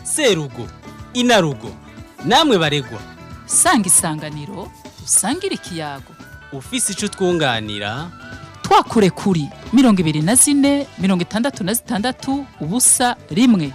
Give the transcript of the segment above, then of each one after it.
serugo inarugo namwe baregwa sanga isanganiro usangire ikiyago ufise ico twunganira twakure kuri mirongo ibiri na zine mirongo itandatu na zitandatu ubusa rimwe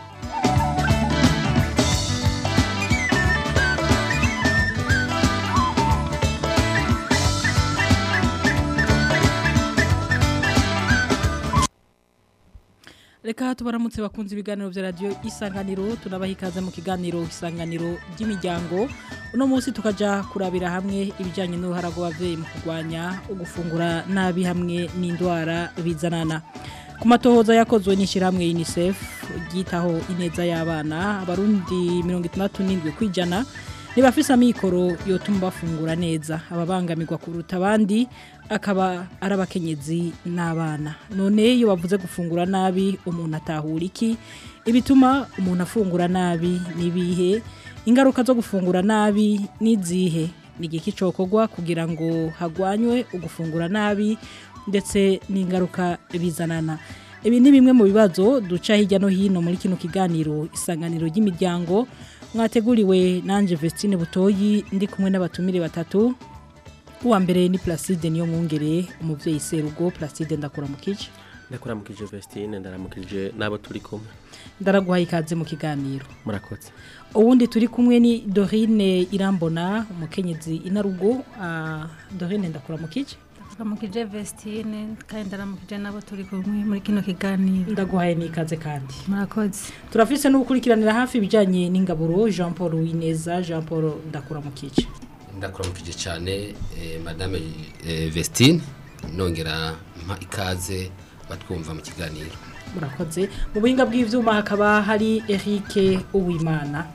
reka tubaramutse bakunze ibiganiro bya radiyo isanganiro tunabaha ikaze mu kiganiro isanganiro ry'imiryango uno munsi tukajya kurabira hamwe ibijyanye n'uruhara rw'ababyeyi mu kurwanya ugufungura nabi hamwe n'indwara bizanana ku matohoza yakozwe n'ishyirahamwe unicef ryitaho ineza y'abana abarundi mirongo itandatu n'indwi ku ijana ntibafise amikoro yotuma bafungura neza ababangamirwa kuruta abandi akaba ari abakenyezi n'abana none iyo bavuze gufungura nabi umuntu atahura iki ibituma umuntu afungura nabi n'ibihe ingaruka zo gufungura nabi n'izihe ni igiki cyokorwa kugira ngo hagwanywe ugufungura nabi ndetse n'ingaruka bizanana ibi ni bimwe mu bibazo duca hirya no hino muri kino kiganiro isanganiro ry'imiryango mwateguriwe nanjye Vestine butoyi ndi kumwe n'abatumire batatu uwa mbere ni Placide niyo mwungere umubyeyi serugo Placide ndakura mu kice ndakuramukije Vestine ndaramukije nabo turi kumwe ndaraguhaye ikaze mu kiganiro murakoze uwundi turi kumwe ni Dorine Irambona umukenyezi inarugo uh, Dorine ndakura mu kice ndakuramukije Vestine kandi ndaramukije nabo turi kumwe muri kino kiganiro ndaguhaye n'ikaze kandi murakoze turafise n'ugukurikiranira hafi ibijyanye n'ingaburo Jean Paul Wineza Jean Paul ndakura mu kice ndakuramukije cyane madame Vestine nongera mpa ikaze batwumva mu kiganiro murakoze mu buhinga bw'ibyuma hakaba hari Eric Uwimana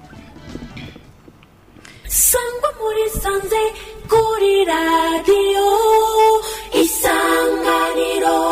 sangwa muri sanze kuri radiyo isanganiro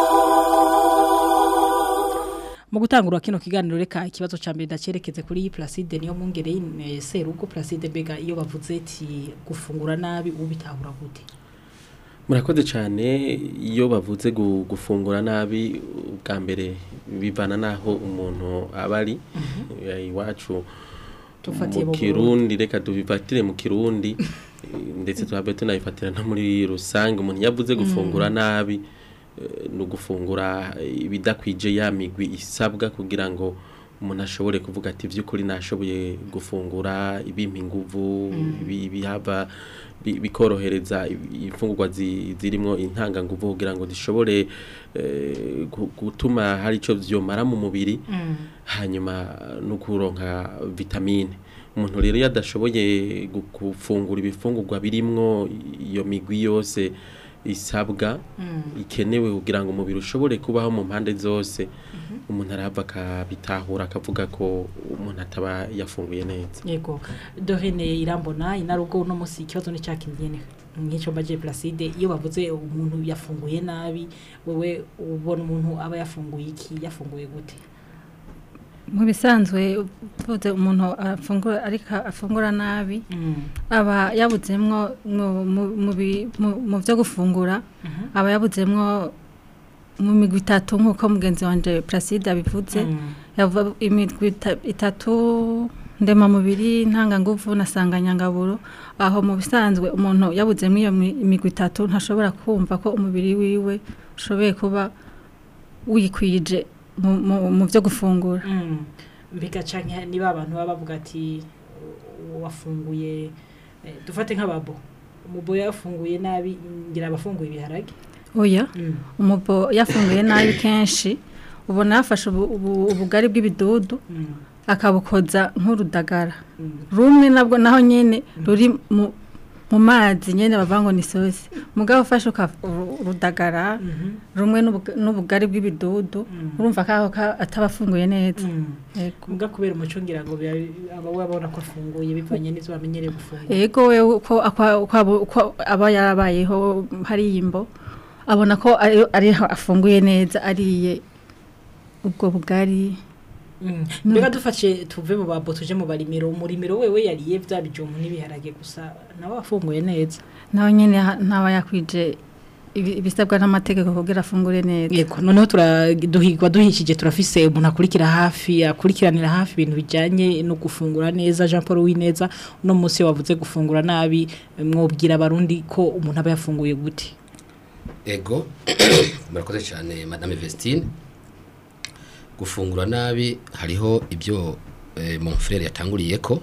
mu gutangura kino kiganiro reka ikibazo cya mbere ndacerekeze kuri Placide niyo mwungere serugo Placide mbega iyo bavuze ati gufungura nabi ubu bitahura gute murakoze cyane iyo bavuze gufungura nabi bwa mbere bivana n'aho umuntu aba ari iwacu mu kirundi reka tubifatire mu kirundi ndetse tuhabe tunabifatira no muri rusange umuntu yavuze gufungura nabi ni ugufungura ibidakwije ya migwi isabwa kugira ngo umuntu ashobore kuvuga ati by'ukuri nashoboye gufungura ibimpa inguvu bihava bikorohereza imfungurwa zirimo intanganguvu kugira ngo zishobore gutuma hari icyo byomara mu mubiri hanyuma no kuronka vitamine umuntu rero iyo adashoboye gufungura ibifungurwa birimwo iyo migwi yose isabwa ikenewe kugira ngo umubiri ushobore kubaho mu mpande zose umuntu arahava akabitahura akavuga ko umuntu ataba yafunguye neza yego dorine irambona inarugo uno munsi ikibazo ni cyakindiyene nk'icyo mbaje Placide iyo bavuze umuntu yafunguye nabi wowe ubona umuntu aba yafunguye iki yafunguye gute mu bisanzwe uvuze umuntu afungura ariko afungura nabi aba yabuzemwo mu byo gufungura aba yabuzemwo mu migwi itatu nk'uko mugenzi wanjye Placide abivuze imigwi itatu ndemamubiri ntanganguvu na sanganyangaburo aho mu bisanzwe umuntu yabuzemo iyo migwi itatu ntashobora kumva ko umubiri wiwe ushoboye kuba wikwije mu byo gufungura bigaca niba abantu baba bavuga ati wafunguye dufate nk'ababo umubo yafunguye nabi ngira abafunguye ibiharage oya umubo yafunguye nabi kenshi ubona yafashe ubugari bw'ibidudu akabukoza nk'urudagara rumwe nabwo naho nyine ruri mu mazi nyine bavuga ngo ni isosi mugabo ufashe urudagara rumwe n'ubugari bw'ibidudu urumva ko ataba afunguye neza muga kubera umuco ngira ngo aba wabona ko afunguye bivanye n'izo bamenyereye gufungura yego we uko aba yarabayeho hariya imbo abona ko ariho afunguye neza ariye ubwo bugari mbega dufashe tuve mu babo tuje mu barimiro umurimiro wewe yariye bya bijumbu n'ibiharage gusa nawe afunguye neza nawe nyine ntaba yakwije ibi- ibisabwa n'amategeko kugira afungure neza yego noneho turaduhigwa duhishije turafise umuntu akurikira hafi akurikiranira hafi ibintu bijanye no gufungura neza Jean Paul Wineza uno munsi wavuze gufungura nabi mwobwira abarundi ko umuntu aba yafunguye gute ego murakoze cyane madame Vestine gufungura nabi hariho ibyo eh, mon frère yatanguriye ko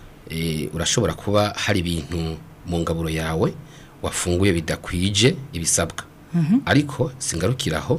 eh, urashobora kuba hari ibintu mu ngaburo yawe wafunguye bidakwije ibisabwa ariko singarukiraho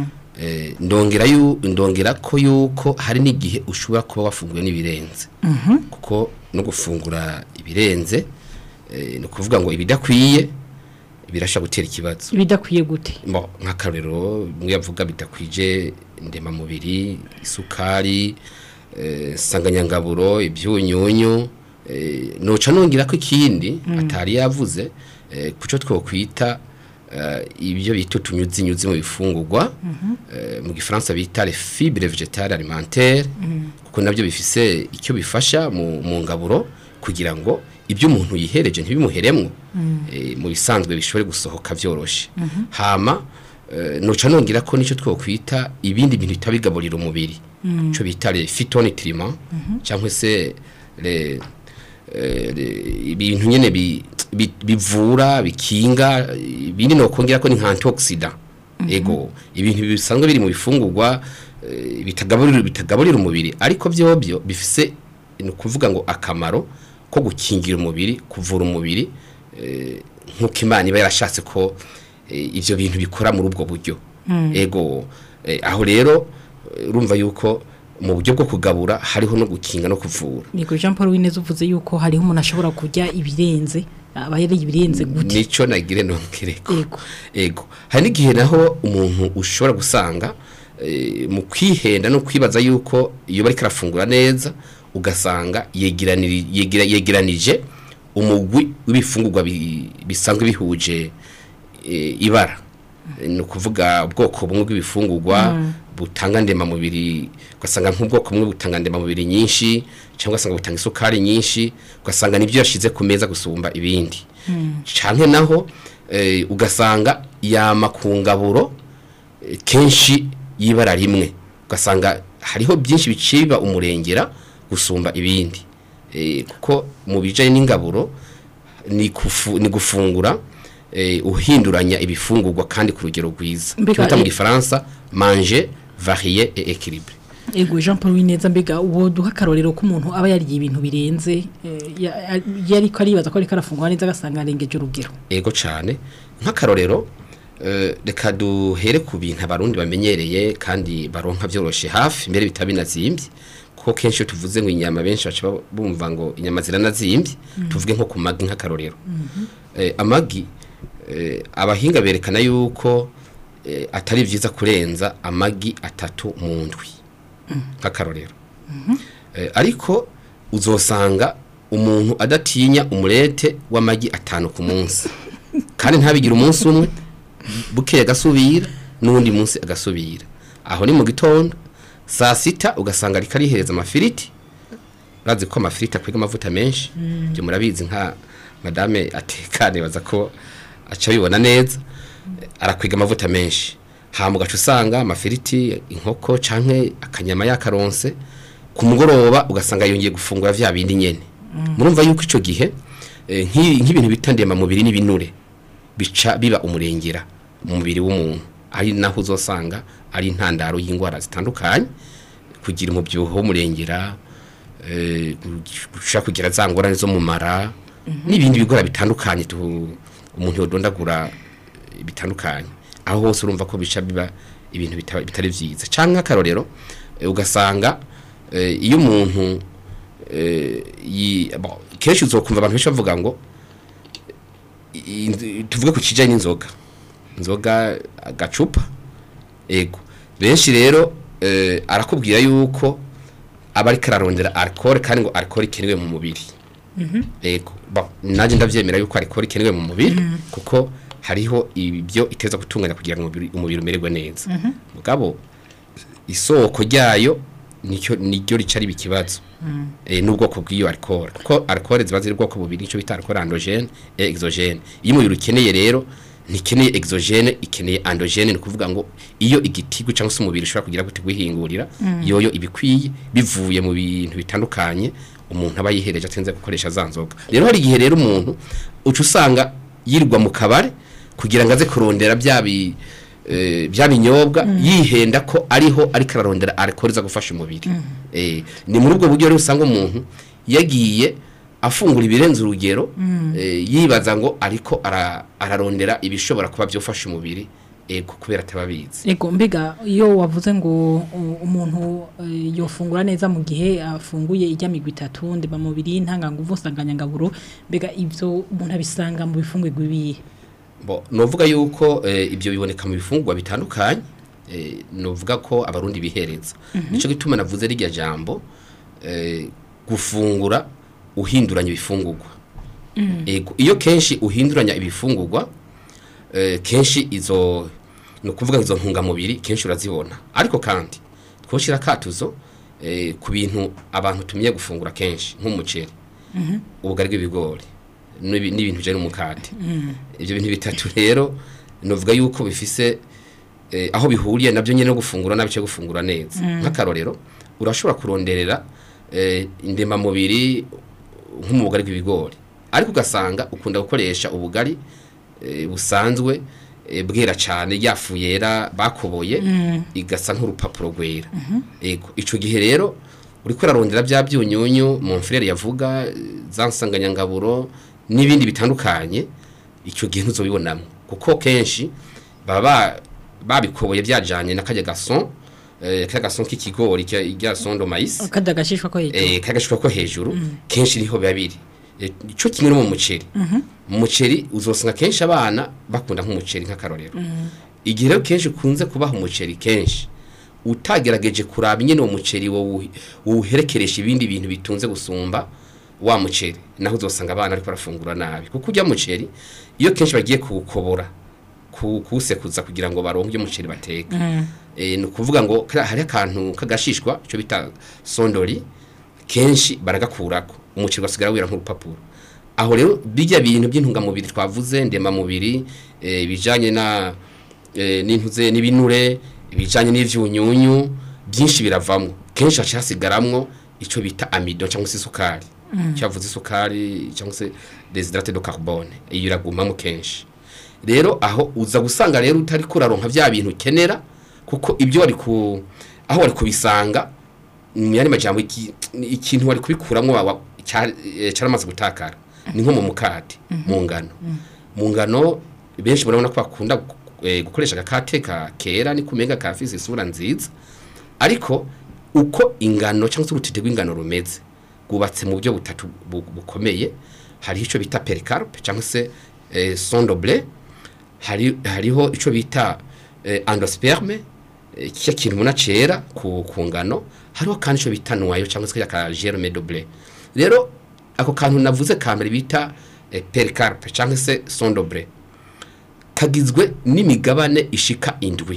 eh, ndongera yu ndongera ko yuko hari n'igihe ushobora kuba wafunguye n'ibirenze kuko no gufungura ibirenze eh, ni ukuvuga ngo ibidakwiye birasha gutera ikibazo ibidakwiye gute Bo, nk'akarorero mwe yavuga bidakwije ndemamubiri isukari eh, nsanganyangaburo ibyunyunyu eh, noca nongera ko ikindi atari yavuze eh, kuco twokwita eh, ibyo bita utunyuzinyuzi mu bifungurwa eh, mu gifaransa bita les fibres végétales alimentaires kuko nabyo bifise icyo bifasha mu, mu ngaburo kugira ngo ibyo umuntu yihereje ntibimuheremwo eh, mu bisanzwe bishobore gusohoka vyoroshe hama eh, noca nongera ko nicyo twokwita ibindi bintu bitabigaburira umubiri cyo bita les phytonutriments cyangwa se les eh, le- ibintu nyene bi- bi- bivura bikinga ibindi no kongera ko ni nka antioxidant ego ibintu bisanzwe biri mu bifungurwa eh, bitagaburira bitagaburira umubiri ariko byobyo bifise ni ukuvuga ngo akamaro ko gukingira umubiri kuvura umubiri eh, nk'uko imana iba yarashatse ko eh, ivyo bintu bikora muri ubwo buryo ego eh, aho rero eh, urumva yuko mu buryo bwo kugabura hariho no gukinga no kuvura Yego Jean Paul Wineza uvuze yuko hariho umuntu ashobora kurya ibirenze aba yari ibirenze gute nico nagire nongereko Ego. ego hari n'igihe naho umuntu ushobora gusanga eh, mu kwihenda no kwibaza yuko iyo bari karafungura neza ugasanga yegeraniri- yegera- yegeranije umugwi w'ibifungurwa bi- bisanzwe bihuje eh, ibara ni ukuvuga ubwoko bumwe bw'ibifungurwa butanga ndemamubiri ugasanga nk'ubwoko bumwe butanga ndemamubiri nyinshi cyangwa ugasanga butanga isukari nyinshi ugasanga nibyo yashize ku meza gusumba ibindi canke naho eh, ugasanga yama ku ngaburo eh, kenshi y'ibara rimwe ugasanga hariho byinshi biciba umurengera gusumba ibindi Eh, kuko mu bijanye n'ingaburo ni kufu, ni gufungura eh, uhinduranya ibifungurwa kandi ku rugero rwiza Mbega, twita mu eh, gifaransa manger varier et équilibré Ego Jean Paul Wineza mbega uwo duha karorero ko umuntu aba yariye ibintu birenze eh, ya- yari ko aribaza ko ariko arafungura neza agasanga arengeje urugero ego cyane nk'akarorero eh, reka duhere ku bintu abarundi bamenyereye kandi baronka byoroshye hafi mbere bitaba binazimbye kuko kenshi iyo tuvuze ngo inyama benshi baca ba- bumva ngo inyama ziranazimbye tuvuge nko ku magi nk'akarorero Eh, amagi eh, abahinga berekana yuko eh, atari byiza kurenza amagi atatu mu ndwi nk'akarorero Eh, ariko uzosanga umuntu adatinya umurete w'amagi atanu ku munsi kandi ntabigire umunsi umwe bukeye agasubira n'undi munsi agasubira aho ni mu gitondo saa sita ugasanga ariko arihereza amafiriti urazi ko amafiriti akwega amavuta menshi ibyo murabizi nka madame atekane baza ko aca abibona neza arakwega amavuta menshi hama ugaca usanga amafiriti inkoko canke akanyama yakaronse ku mugoroba ugasanga yongeye gufungura vya bindi nyene murumva yuko ico gihe eh, nk'i- nk'ibintu bita ndemamubiri n'ibinure bica biba umurengera mu mubiri w'umuntu ari naho uzosanga ari intandaro y'indwara zitandukanye kugira umubyibuho w'umurengera eh, gushaka kugira za ngorane zo mu mara n'ibindi bigora bitandukanye tu- umuntu yodondagura eh, bitandukanye aho hose urumva ko bica biba ibintu bita- bitari byiza cyangwa akarorero eh, ugasanga eh, iyo umuntu eh, yi- bo, kenshi uzokumva abantu benshi bavuga ngo i- tuvuge ku kijanye n'inzoga inzoga agacupa ego benshi rero eh, arakubwira yuko aba ariko ararondera alcohol kandi ngo alcohol ikenewe mu mubiri ego bon nanjye ndavyemera yuko alcohol ikenewe mu mubiri kuko hariho ibyo iteza gutunganya kugira ngo umubiri- umubiri umererwe neza mugabo isoko ryayo nicyo niryo rica riba ikibazo eh, n'ubwoko bw'iyo alcohol kuko alcohol ziba ziri ubwoko bubiri nicyo bita alcohol endogene et exogene iyo umubiri ukeneye rero ntikeneye exogene ikeneye andogene ni ukuvuga ngo iyo igitigu cyangwa se umubiri ushobora kugira gute guhingurira yoyo ibikwiye bivuye mu bintu bitandukanye umuntu aba yihereje atenze gukoresha za nzoga rero hari igihe rero umuntu uca usanga yirirwa mu kabare kugira ngo aze kurondera bya bi eh, bya binyobwa yihenda ko ariho ariko ararondera alcohol iza gufasha umubiri eh, ni muri ubwo buryo rero usanga umuntu yagiye afungura ibirenze urugero eh, yibaza ngo ariko ara- ararondera ibishobora kuba byofasha umubiri ego kubera atababizi Ego mbega iyo wavuze ngo u- umuntu eh, yofungura neza mu gihe afunguye ijya migwi itatu ndema mubiri ntanganguvu nsanganyangaburo mbega ivyo umuntu abisanga mu bifungurwa ibihe bo novuga yuko eh, ibyo biboneka mu bifungurwa bitandukanye eh, novuga ko abarundi bihereza nico gituma navuze rirya jambo eh, gufungura uhinduranya ibifungurwa ego iyo kenshi uhinduranya ibifungurwa eh, kenshi izo ni ukuvuga izo ntungamubiri kenshi urazibona ariko kandi twoshira akatuzo eh, ku bintu abantu tumiye gufungura kenshi nk'umuceri ubugari bw'ibigori n'ibi- n'ibintu bijyanye n'umukate ibyo bintu bitatu rero novuga yuko bifise eh, aho bihuriye nabyo nyine no gufungura nabi cyo gufungura neza nk'akarorero urashobora kuronderera eh, indemamubiri nko mu bugari bw'ibigori ariko ugasanga ukunda gukoresha ubugari eh, busanzwe eh, bwera cyane yafu yera bakoboye igasa nk'urupapuro rwera ego ico gihe rero uri kurarondera bya byunyunyu mu mfurere yavuga eh, za nsanganyangaburo n'ibindi bitandukanye icyo gihe ntuzobibonamo kuko kenshi baba ba- babikoboye byajanye na kajya gason eh, kajya gason k'ikigori kya son de maïs kada gashishwa ko hejuru eh kagashika ko hejuru kenshi niho biba biri Eh, ico kimwe no mu muceri mu muceri uzosanga kenshi abana bakunda nk'umuceri nk'akarorero igihe rero kenshi ukunze kubaha umuceri kenshi utagerageje kuraba nyene uwo muceri wowe uherekeresha ibindi bintu bitunze gusumba wa muceri naho uzosanga abana ariko barafungura nabi kuko ujya muceri iyo kenshi bagiye kuwukobora ku- kuwusekuza kugira ngo baronke umuceri bateka eh, ni ukuvuga ngo kariya hari akantu kagashishwa icyo bita sondori kenshi baragakurako umuceri ugasigara wera nk'urupapuro aho rero bijya bintu by'intungamubiri twavuze ndemamubiri eh, ibijanye na eh, n'intuze n'ibinure ibijanye n'ivyunyunyu byinshi biravamwo kenshi haca hasigaramwo ico bita amido cyangwa se isukari cyavuze isukari cyangwa se desidrate de carbone iyo iragumamo kenshi rero aho uza gusanga rero utari kuraronka vya bintu ukenera kuko ibyo wari ku aho wari kubisanga mu yandi majambo iki- ikintu wari kubikuramwo wa- wa- cya- eh, cyaramaze gutakara ni nko mu mukate mu ngano mu ngano benshi murabona ko bakunda gu- eh, gukoresha agakate ka kera ni kumenga kafise isura nziza ariko uko ingano cyangwa se urutete rw'ingano rumeze rwubatse mu buryo butatu bu- bukomeye hariho icyo bita pericarpe cyangwa se eh, sondoble hari hariho icyo bita eh, endosperme eh, kiya kintu muna cera ku, ku ngano hariho kandi icyo bita noyo cyangwa se ka germe de blé rero ako kantu navuze ka mbere bita eh, pericarpe cyangwa se sondoble kagizwe n'imigabane ishika indwi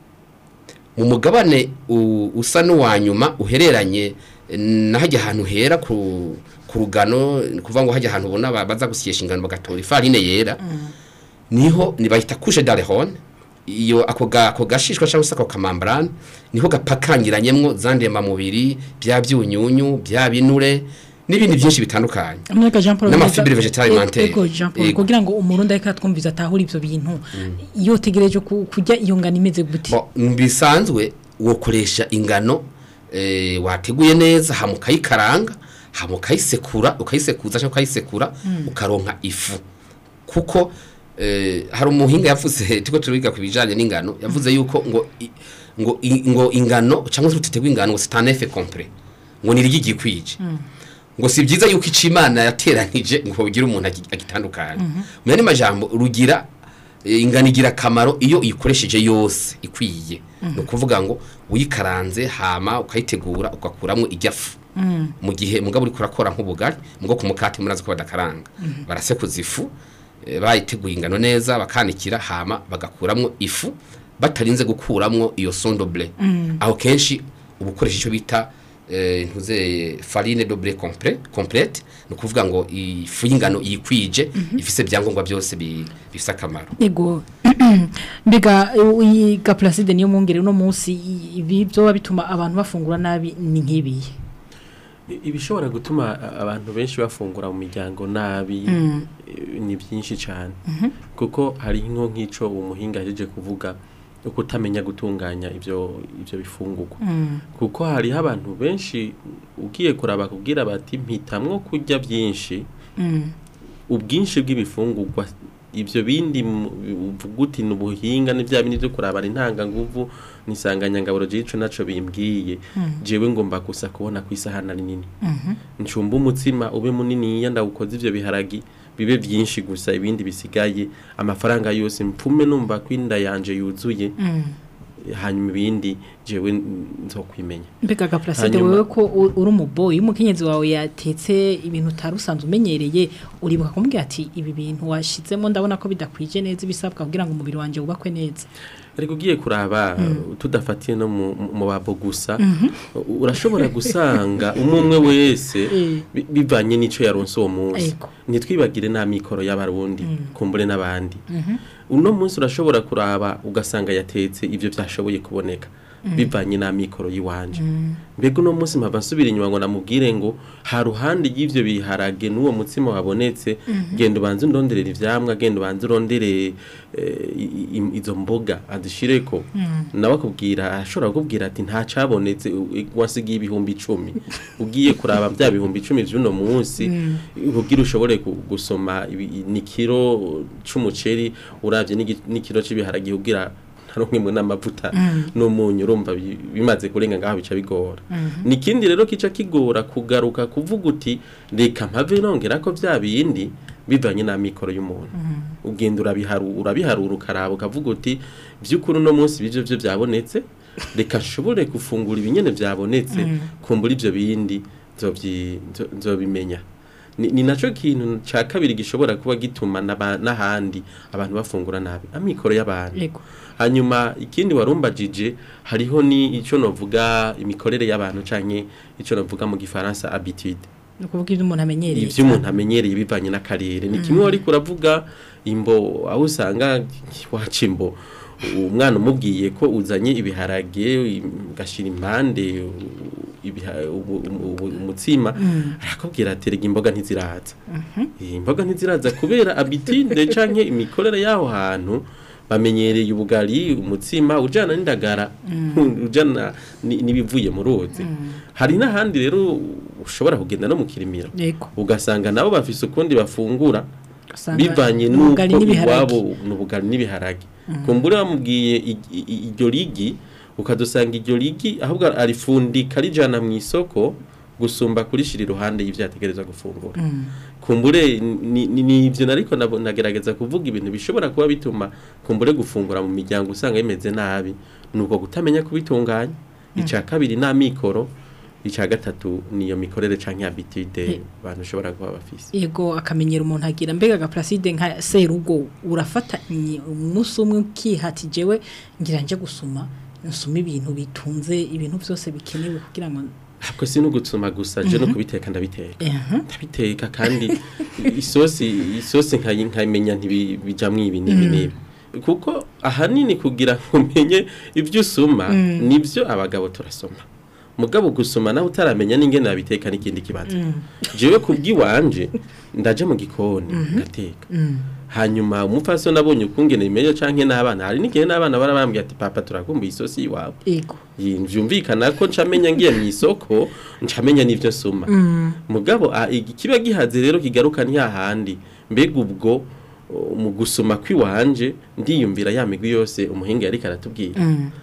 mu mugabane u- usa n'uwa nyuma uhereranye na hajya ahantu hera ku, ku rugano ni kuvuga ngo hajya ahantu ubona ba- baza gusyesha ingano bagatora ifarine yera niho nibahita couche d'alehone iyo ako ga ako gashishwa cyangwa se ako kamambrane niho gapakangiranyemwo zandema mubiri bya byunyunyu bya binure n'ibindi byinshi bitandukanye Amerika Jean Paul N'amafibre Bwiza- vegetale E- alimentaire. Ego Jean Paul Ego. kugira ngo umurundi ariko atwumviza atahura ivyo bintu iyo tegereje ku- kujya iyo ngano imeze gute Bo, bisanzwe wokoresha ingano eh, wateguye neza hama ukayikaranga hama ukayisekura ukayisekuza cyangwa ukayisekura ukaronka ifu kuko eh, hari umuhinga yavuze tiko turiga ku bijanye n'ingano yavuze yuko ngo i- ngo i- ngo ingano cyangwa se urutete rw'ingano ngo c'est un effet complet ngo ni ry'igikwije ngo si byiza yuko ico imana yateranije ngo ugire umuntu agi- agitandukanye mu yandi majambo rugira eh, ingano igira akamaro iyo uyikoresheje yose ikwiye ni ukuvuga ngo uyikaranze hama ukayitegura ugakuramo ijyafu mu gihe mugabo uri kurakora nk'ubugari mugo ku mukati murazi ko badakaranga barasekuza ifu eh, bayiteguye ingano neza bakanikira hama bagakuramo ifu batarinze gukuramwo iyo sondoble aho kenshi uba ukoresha icyo bita eh, ntuze farine doble complet complete ni ukuvuga ngo ifu y'ingano yikwije ifise ibyangombwa byose bi- bifise akamaro Ego mbega iyi gaplacide niyo mwongere uno munsi i- ibi byo bituma abantu bafungura nabi ni nk'ibiye I- ibishobora gutuma a- abantu benshi bafungura mu miryango nabi eh, ni byinshi cyane kuko hari nko nk'ico umuhinga yaje kuvuga yo kutamenya gutunganya ibyo ibyo bifungurwa kuko hariho abantu benshi ugiye kuraba kubwira bati mpitamwo kurya byinshi ubwinshi bw'ibifungurwa ibyo bindi mu- uvuga uti ni ubuhinga ni bya bindi byo kurabana intanganguvu nisanganyangaburo jico naco bimbwiye jewe ngomba gusa kubona ku isahani ari nini ncumba umutsima ube muniniya ndawukoze ivyo biharagi bibe byinshi gusa ibindi bisigaye amafaranga yose mpfume numva ko inda yanje yuzuye hanyuma ibindi jewe nzokwimenya mbega gaplacide Hanyuma- wewe ko u- uri umuboyi umukenyezi wawe yatetse ibintu utari usanzwe umenyereye uribuka kumubwira ati ibi bintu washizemo ndabona ko bidakwije neza ibisabwa kugira ngo umubiri wanje wubakwe neza ariko ugiye kuraba tudafatiye no mu mu babo gusa urashobora gusanga umwe umwe wese Eh. bi- bivanye n'ico yaronse uwo munsi Ego. ntitwibagire n'amikoro y'abarundi kumbure n'abandi uno munsi urashobora kuraba ugasanga yatetse ibyo byashoboye kuboneka bivanye n'amikoro y'iwanje mbega uno munsi mpava nsubira inyuma ngo namubwire ngo ha ruhande y'ivyo biharage n'uwo mutsima wabonetse genda ubanze undonderera ivyamwa genda ubanze urondere eh, i- i- izo mboga azishireko nawe akubwira ashobora kukubwira ati nta cabonetse u- wasigiye ibihumbi icumi ugiye kuraba bya bihumbi icumi vy'uno munsi kugira ushobore gu- gusoma ibi- ni kiro c'umuceri uravye n'igi- n'ikiro c'ibiharage kugira ntarumwe n'amavuta n'umunyu urumva bi- bimaze kurenga ngaho bica bigora nikindi rero kica kigora kugaruka kuvuga uti reka mpave nongera ko bya bindi bivanye n'amikoro y'umuntu ugenda urabiharu urabiharura ukaraba ukavuga uti by'ukuri uno munsi bivyo byo byabonetse reka nshobore gufungura ibinyene byabonetse kumbura ibyo bindi nzobyi- nzo- nzobimenya ni, ni naco kintu ca kabiri gishobora kuba gituma n'aba- n'ahandi abantu bafungura nabi amikoro y'abantu Yego. hanyuma ikindi warumbajije hariho ni ico novuga imikorere y'abantu canke ico novuga mu gifaransa habitude ni ukuvuga ibyo umuntu amenyereye ivyo umuntu amenyereye bivanye n'akarere ni kimwe wari kuravuga imbo aho usanga waca imbo umwana umubwiye ko uzanye ibiharage ugashira impande ibiha- ubu- ubu- umutsima arakubwira ati rega imboga ntiziraza Eh, imboga ntiziraza kubera abitinde canke imikorere y'aho hantu bamenyereye ubugari umutsima ujana n'indagara ujana ni- n'ibivuye mu ruzi hari n'ahandi rero ushobora kugenda no mu kirimiro yego ugasanga nabo bafise ukundi bafungura Ugasanga bivanye ni n'uko ubugari n'ibiharage. iwabo ni ubugari n'ibiharage kumbura bamubwiye i- i- i- iryo rigi ukadusanga iryo rigi ahubwo arifundika rijana mu isoko gusumba kurishira iruhande y'ivyo yategerezwa gufungura kumbure ni ni- ni ivyo nariko nabo- nagerageza kuvuga ibintu bishobora kuba bituma kumbure gufungura mu miryango usanga bimeze nabi nuko kutamenya kubitunganya ica kabiri n'amikoro ica gatatu niyo mikorere canke habitude abantu ushobora kuba bafise yego akamenyero umuntu agira mbega gaplacide nka serugo urafata inyi- umunsi umwe ukihati jewe ngira nje gusuma nsuma ibintu bitunze ibintu byose bikenewe kugira ngo Ako si no gutsuma gusa je no kubiteka ndabiteka Aha. ndabiteka kandi isosi isosi nkayi nkayimenya ntibijamwo ibi n'ibi n'ibi kuko ahanini kugira ngo umenye ibyo usuma nibyo abagabo turasoma mugabo gusoma nawe utaramenya n'ingene nabiteka n'ikindi kibazo jewe kubw'iwanje ndaje mu gikoni ngateka hanyuma umupfasi nabonye ukungene bimenye canke n'abana hari n'igihe n'abana barabambwiye ati papa turakumbuye isosi iwawe yego Yi- vyumvikana ko ncamenya ngiye mu isoko ncamenya n'ivyo nsoma mugabo ah, igi- kiba gihaze rero kigaruka ntihahandi mbega ubwo o, mu gusoma kw'iwanje ndiyumvira ya migwi yose umuhinga yariko aratubwira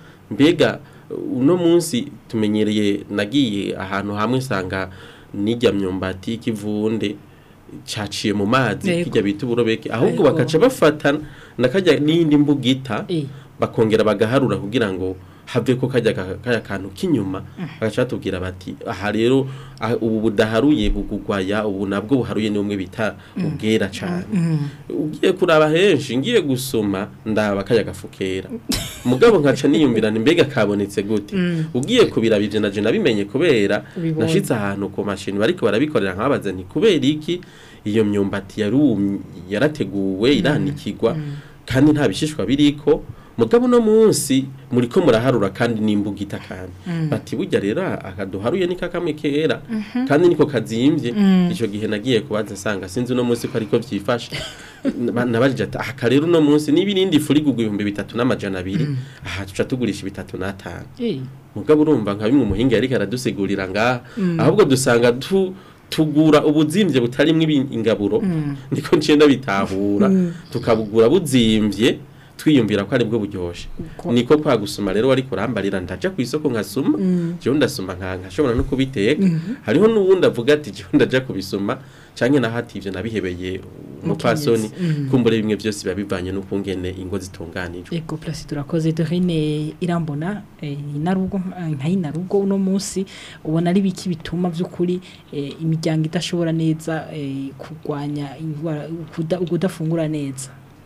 mbega uno munsi tumenyereye nagiye ahantu hamwe sanga nijya myumbati kivunde caciye mu mazi Yego. kijya bita uburobeke ahubwo Yego. bakaca bafata nakajya n'indi mbugita Eh. bakongera bagaharura kugira ngo have ko kajya ka- kaya kantu k'inyuma bagaca batubwira bati aha rero ah, ubu budaharuye bugugwaya ubu nabwo buharuye ni bumwe bita ubwera cyane ugiye kuraba henshi ngiye gusoma ndaba kajya gafukera mugabo nkaca niyumvirana mbega kabonetse gute ugiye kubiraba ivyo naje nabimenye kubera Ubibonye. nashitse ahantu ku mashini bariko barabikorera nkababaza nti kubera iki iyo myumbati yarumye yarateguwe iranikigwa kandi nta bishishwa biriko mugabo no munsi muriko muraharura kandi n'imbugita kandi bati burya rero akaduharuye ni kakamwe kera kandi niko kazimvye ico gihe nagiye kubaza nsanga sinzi no munsi ko ariko vyifashe Ba- nabajije ati aha rero no munsi n'ibirindi furigugwa ibihumbi bitatu n'amajana abiri aha tuca tugurisha bitatu n'atanu Eh, mugabo urumva nka bimwe umuhinga yariko aradusigurira ngaha ahubwo dusanga tu tugura ubuzimvye butarimwo ibi- ingaburo niko ncenda bitahura tukabugura buzimvye twiyumvira ko ari bwo buryoshe niko kwa gusuma rero wari kurambarira ndaja ku isoko nkasuma jewe ndasuma nka nkashobora no kubiteka hariho n'uwundi avuga ati jewe ndaja kubisuma canke naho ati ivyo nabihebeye umupfasoni kumbure bimwe vyose biba bivanye n'ukungene ingo zitunganijwe Ego place turakoze Dorine irambona eh, inarugo nka inarugo uno munsi ubona ari biki bituma vy'ukuri eh, imiryango idashobora neza eh, kurwanya indwara kuda- kudafungura neza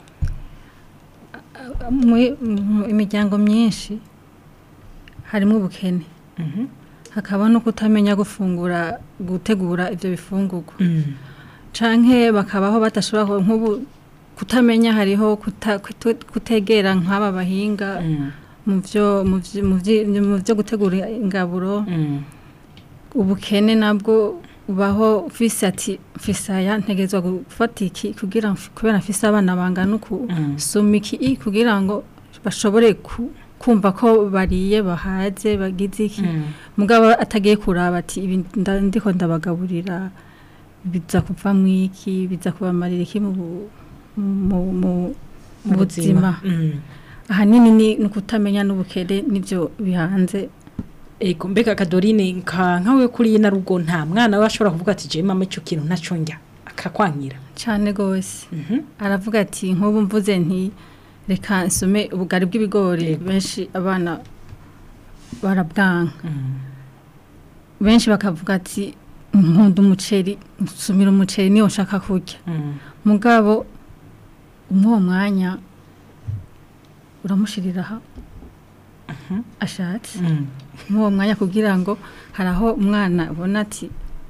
Mu- mu imiryango myinshi harimo ubukene Mhm. hakaba no kutamenya gufungura gutegura ibyo bifungurwa canke bakabaho badashobora ku- nk'ubu kutamenya hariho kuta- kutu- kutegera nk'aba bahinga Mm. mu byo mu vyo- mu vyi- mu byo gutegura ingaburo Mm. ubukene nabwo ubaho ufise ati mfise aya ntegerezwa gufata iki kugira mf- kubera mfise abana bangana uku Mm. soma iki i kugira ngo bashobore ku- kumva ko bariye bahaze bagize iki Mm. mugabo atagiye kuraba ati ibi nda- ndiko ndabagaburira biza kuva mwiki biza kubamarira iki mu bu- mu mu- mu buzima Mm. ahanini ni ni ukutamenya n'ubukene nibyo bihanze Ego mbega Kadorine nka nkawe kuri inarugo nta mwana we ashobora kuvuga ati je mama ico kintu ntaco njya akakwankira cyane rwose Mhm. aravuga ati nk'ubu mvuze nti reka nsome ubugari bw'ibigori Yego. benshi abana barabwanka Mm. benshi bakavuga ati nkunda umuceri nsumira umuceri niyo nshaka kurya Mm. mugabo umwe uwo mwanya uramushiriraho ashatse Mm. muri uwo mwanya kugira ngo hari aho umwana ubona ati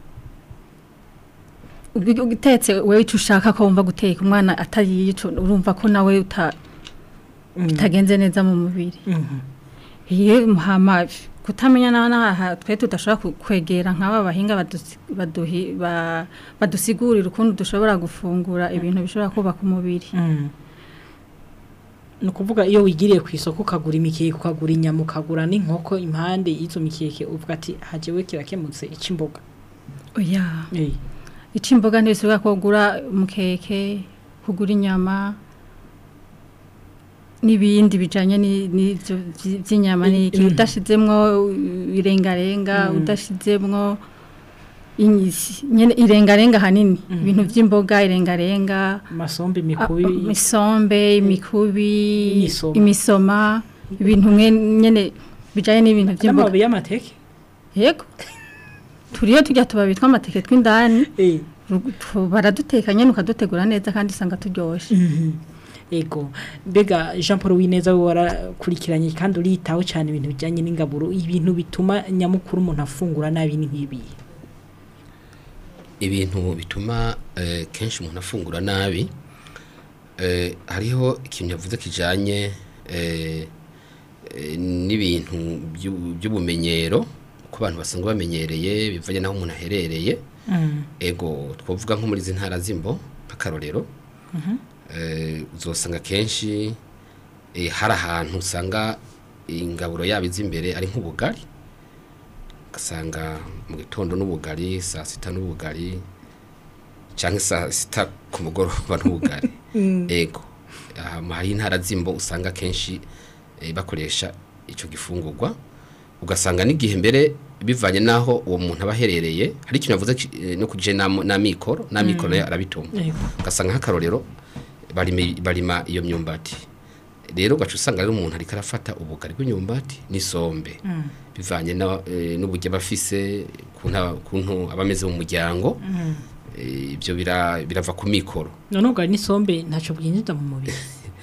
ugi- ugitetse wewe icyo ushaka ko wumva guteka umwana atariye ico urumva ko nawe uta Mm. bitagenze neza mu mubiri Mhm. iyo muhama kutamenya naho naha twe tudashobora ku- kwegera nk'aba bahinga badusi- baduhi- ba- badusigurira ukuntu dushobora gufungura ibintu bishobora kubaka umubiri Mm. ni ukuvuga iyo wigiriye ku isoko ukagura imikeke ukagura inyama ukagura n'inkoko impande y'izo mikeke uvuga ati hajewe kirakemutse ic'imboga oya Eh. ica imboga ntibisubira kugura umukeke kugura inyama n'ibindi bijanye ni- n'ivyo vy- vy'inyama n'iki Mm. udashizemwo irengarenga Mm. udashizemwo inyisi nyene irengarenga hanini Mm. ibintu vy'imboga irengarenga amasombe a- imikubi imisombe imikubi Imisoma. imisoma ibintu mwe nyene bijanye n'ibintu vy'imboga n'amababi y'amateke yego turiyo tujya tuba bitwa amateke tw'indani Eh. Ru- tu- baraduteka nyene ukadutegura neza kandi usanga turyoshe Mhm. ego mbega jean paul wineza we warakurikiranye kandi uritaho cyane ibintu bijyanye n'ingaburo ibintu bituma nyamukuru umuntu afungura nabi ni nk'ibi ibintu bituma eh, kenshi umuntu afungura nabi eh, hariho ikintu yavuze kijanye eh, eh, n'ibintu by'u- by'ubumenyero uko abantu basanzwe bamenyereye bivanye n'aho umuntu aherereye ego twavuga nko muri izi ntara z'imbo nk'akarorero eh, uzosanga kenshi eh, hari ahantu usanga ingaburo yabo izi imbere ari nk'ubugari ugasanga mu gitondo n'ubugari saa sita n'ubugari cyangwa saa sita ku mugoroba n'ubugari ego aha hari intara z'imbo usanga kenshi eh, bakoresha icyo gifungurwa ugasanga n'igihe mbere bivanye n'aho uwo muntu aba aherereye hari ikintu yavuze ki- eh, no kuje n'amikoro n'amikoro nayo arabitunga Yego. ugasanga nk'akarorero barima barima iyo myumbati rero gacu usanga rero umuntu ariko arafata ubugari bw'imyumbati n'isombe bivanye na- eh, n'uburyo aba afise kuntu kuntu aba ameze mu muryango Eh, ibyo bira- birava ku mikoro none ubwo n'isombe ntacyo bwinjiza mu mubiri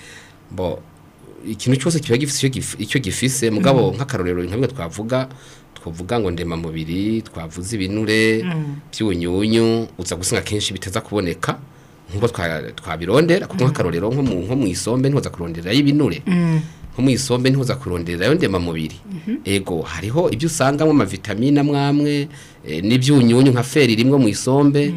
bo ikintu cyose kiba gifise icyo gif- icyo gifise mugabo nk'akarorero nka bimwe twavuga twavuga ngo ndema mubiri twavuze ibinure by'ubunyunyu uza gusanga kenshi biteza kuboneka nk'uko twa- twabirondera kuko nk'akarorero nko mu nko mu isombe ntuza kuronderayo ibinure nko mu isombe ntuza kuronderayo ndema mubiri ego hariho ibyo usangamo amavitamine amwe amwe eh, n'ibyunyunyu nka feri rimwe mu isombe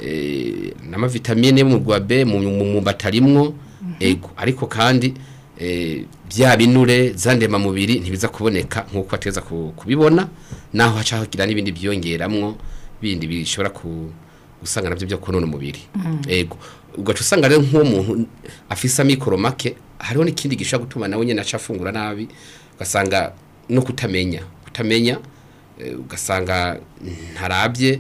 eh, n'amavitamine yo mu rwa B mu mu- mu batarimwo ego ariko kandi eh, bya binure za ndema mubiri ntibiza kuboneka nk'uko ateza ku- kubibona naho haca hagira n'ibindi byongeramwo bindi bishobora ku usanga nabyo byo konona umubiri ego ugaca usanga rero nk'uwo muntu afise amikoro make hariho n'ikindi gishobora gutuma nawe nyine aca afungura nabi ugasanga no kutamenya kutamenya eh, ugasanga ntarabye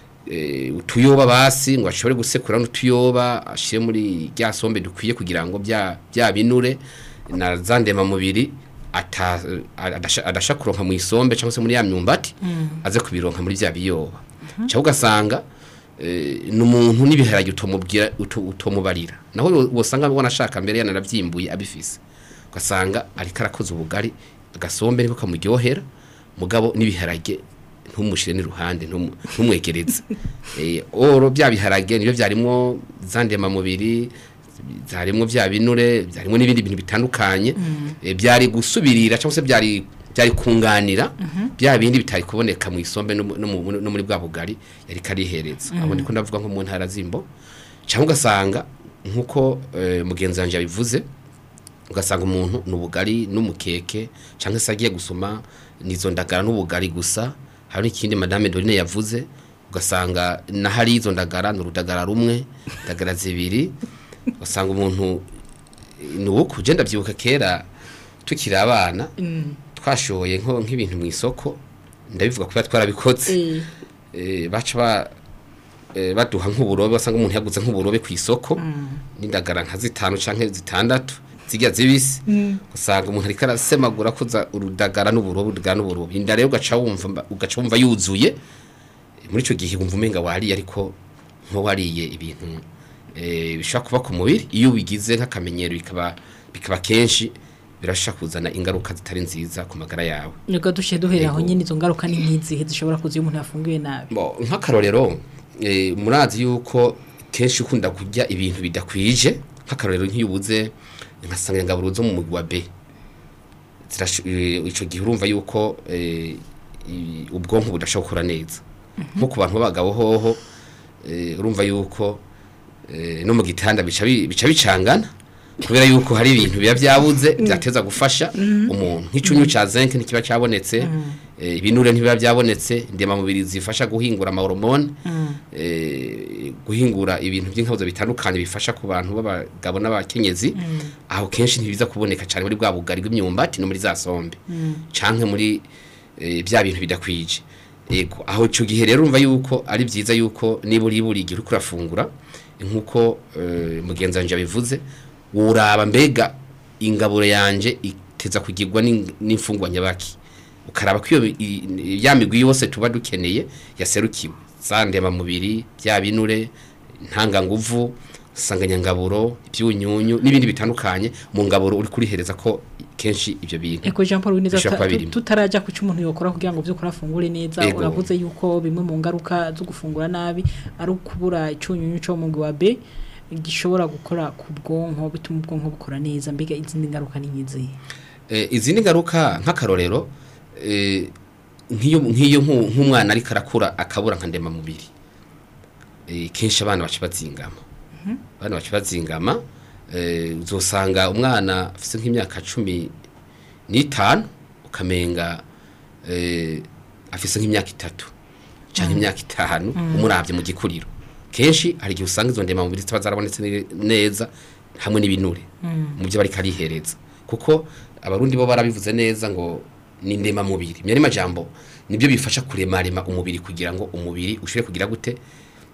eh, utuyoba basi ngo ashobore gusekura n'utuyoba ashire muri rya sombe dukwiye kugira ngo bya bya binure na za ndemamubiri ata adasha- adasha kuronka mu isombe cyangwa se muri ya myumbati aze kubironka muri bya biyoba cyangwa ugasanga eh, ni umuntu n'ibiharage utomubwira uto- utomubarira naho wo- wosanga wanashaka mbere yanarabyimbuye abifise ugasanga ariko arakoze ubugari agasombe niko kamuryohera mugabo n'ibiharage ntumushire n'iruhande ntumu- ntumwegereze eh, oro bya biharage nibyo byarimwo za ndemamubiri zarimwo bya binure byarimwo n'ibindi bintu bitandukanye eh, byari gusubirira cyangwa se byari byari kunganira bya bindi bitari kuboneka mu isombe no mu- no mu- no muri bwa bugari yari karihereza abo ndiko ndavuga nko mu ntara zimbo cyangwa ugasanga nkuko eh, mugenzi wanje yabivuze ugasanga umuntu ni ubugari n'umukeke cyangwa se agiye gusoma nizo ndagara n'ubugari gusa hari n'ikindi madame Dorine yavuze ugasanga na hari izo ndagara ni urudagara rumwe indagara zibiri ugasanga umuntu ni uko ugenda byibuka kera tukiri abana twashoye nko nk'ibintu mu isoko ndabivuga kubera twarabikoze eh, baca ba eh, baduha nk'uburobe wasanga umuntu yaguze nk'uburobe ku isoko n'indagara nka zitanu canke zitandatu zirya zibisi usanga umuntu ariko arasemagura kuza urudagara n'uburobe urudagara n'uburobe inda rero ugaca wumva mba- ugaca wumva yuzuye Eh, muri ico gihe wumva umenga wariye ariko nko wariye ibintu eh, bishobora kuba ku mubiri iyo ubigize nk'akamenyero bikaba bikaba kenshi birashobora kuzana ingaruka zitari nziza ku magara yawe nibwo dushye duhereye aho Yego. nyine izo ngaruka ni nk'izihe zishobora kuza iyo umuntu yafunguye nabi Bo, nk'akarorero eh, murazi yuko kenshi ukunda kurya ibintu bidakwije nk'akarorero nk'iyo ubuze nka sanganyangaburo zo mu mugwi wa B Zirash- eh, ico gihe urumva yuko eh, i- ubwonko budashobora gukora neza nko ku bantu b'abagabo hoho eh, urumva yuko eh, no mu gitanda bica bi- bica bicangana kubera yuko hari ibintu biba byabuze byateza gufasha umuntu nk'icyunyu cya zinc ntikiba cyabonetse eh, ibinure ntibiba byabonetse ndemamubiri zifasha guhingura amahoromone eh, guhingura ibintu by'inkabuzo bitandukanye bifasha ku bantu b'abagabo n'abakenyezi aho kenshi ntibiza kuboneka cyane muri bwa bugari bw'imyumbati no muri za sombe canke muri eh, bya bintu bidakwije yego aho icyo gihe rero urumva yuko ari byiza yuko niba uri buri gihe uriko urafungura nk'uko eh, mugenzi wanje yabivuze uraba mbega ingaburo yanje iteza kugirwa n'ing- n'imfungwa nyabaki ukaraba ko iyo i- i- ya migwi yose tuba dukeneye yaserukiwe za ndemamubiri bya binure ntanganguvu sanganyangaburo ibyunyunyu n'ibindi bitandukanye mu ngaburo uri kurihereza ko kenshi ibyo bintu Eko Jean Paul Wineza Bishobora kuba tuta- birimo. tutaraja ku cyumuntu yokora kugira ngo byukora afungure neza Ego. uravuze yuko bimwe mu ngaruka zo gufungura nabi ari ukubura icyunyunyu cyo mu mugwi wa B gishobora gukora ku bwonko bituma ubwonko bukora neza mbega izindi ngaruka ni nk'izihe Eh, izindi ngaruka nk'akarorero eh, nk'iyo nk'iyo nk'u- nk'umwana ariko arakura akabura nka ndemamubiri eh, kenshi abana baca bazingama abana baca bazingama eh, uzosanga umwana afite nk'imyaka cumi n'itanu ukamenga eh, afise nk'imyaka itatu cyangwa imyaka itanu umurabye mu gikuriro kenshi hari igihe usanga izo ndemamubiri zitaba zarabonetse ne- neza hamwe n'ibinure mu byo bariko arihereza kuko abarundi bo barabivuze neza ngo ni ndemamubiri myari majambo nibyo bifasha kuremarema umubiri kugira ngo umubiri ushobore kugira gute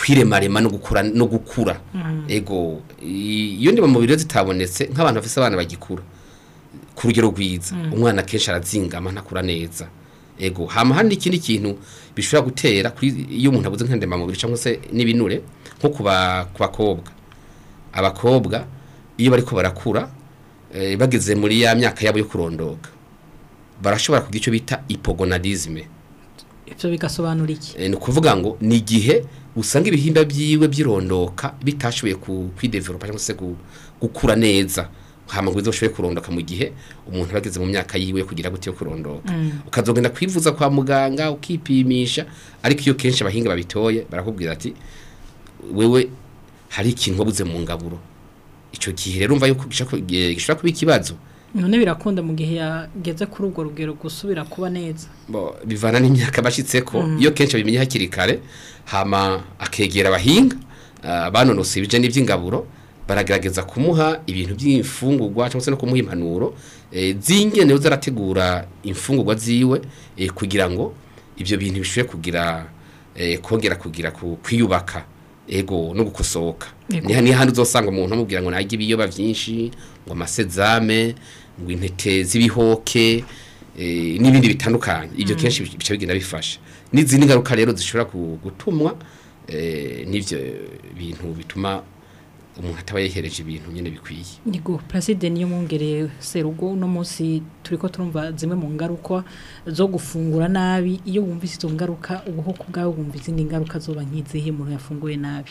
kwiremarema no gukura no gukura ego i- iyo ndiba mu biro zitabonetse nk'abantu bafise abana bagikura ku rugero rwiza umwana kenshi arazingama ntakura neza ego hama hari n'ikindi kintu bishobora gutera kuri iyo umuntu abuze nk'indemamubiri cyangwa se n'ibinure nko ku ba- ku bakobwa abakobwa iyo bariko barakura eh, bageze muri ya myaka yabo yo kurondoka barashobora kugira icyo bita hypogonadisme ivyo bigasobanura iki Eh, ni ukuvuga ngo ni igihe usanga ibihimba byiwe byirondoka bitashoboye ku- kwidevelopa cyangwa se gu- gukura neza hama ngo bizoshoboye kurondoka mu gihe umuntu aba ageze mu myaka yiwe yo kugira gute yo kurondoka ukazogenda kwivuza kwa muganga ukipimisha ariko iyo kenshi abahinga babitoye barakubwira ati wewe hari ikintu wabuze mu ngaburo icyo gihe rero umva yuko gishobora ku- eh, gishobora kuba ikibazo none birakunda mu gihe yageze kuri urwo rugero gusubira kuba neza Bo, bivana n'imyaka bashitseko iyo kenshi abimenye hakiri kare hama akegera abahinga ah, banonosoye ibije n'iby'ingaburo baragerageza kumuha ibintu by'imfungurwa cyangwa se no kumuha impanuro eh, z'ingene zarategura imfungurwa ziwe eh, kugira ngo ibyo bintu bishobore kugira eh, kongera kugira ku- kwiyubaka ego no gukosoka Yego. niha niha handi uzosanga umuntu amubwira ngo narye ibiyoba byinshi ngo amasezame ngo intete z'ibihoke eh, n'ibindi bitandukanye ibyo kenshi bica bigenda bifasha n'izindi ngaruka rero zishobora ku- gutumwa eh, n'ivyo bintu bituma umuntu ataba yehereje ibintu nyene bikwiye Nigo Placide niyo mwongere serugo uno munsi turiko turumva zimwe mu ngaruka zo gufungura nabi iyo wumvise izo ngaruka ubuhoko bwawe wumva izindi ngaruka zoba nk'izihe umuntu yafunguye nabi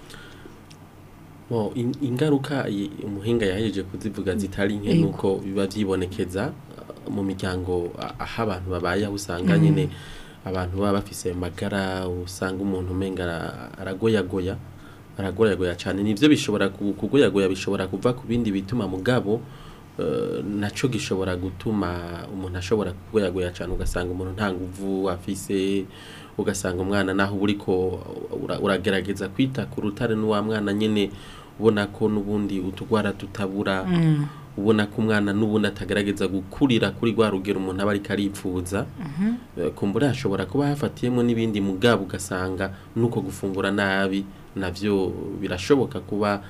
Bo, in- ingaruka i- umuhinga yahejeje kuzivuga zitari nke Yego. nuko biba byibonekeza uh, mu miryango a- aho abantu babaye aho usanga nyine abantu baba bafise magara usanga umuntu umenga ara- aragoyagoya aragoyagoya cyane nivyo bishobora ku- kugoyagoya bishobora kuva ku bindi bituma mugabo uh, naco gishobora gutuma umuntu ashobora kugoyagoya cyane ugasanga umuntu nta nguvu afise ugasanga umwana naho uba uriko ura- uragerageza kwita ku rutare n'uwa mwana nyine ubona ko n'ubundi utugwara tutabura ubona ko umwana n'ubundi atagerageza gukurira kuri rwa rugero umuntu aba ariko aripfuza Eh, kumbura hashobora kuba hafatiyemo n'ibindi mugabo ugasanga nuko gufungura nabi navyo birashoboka kuba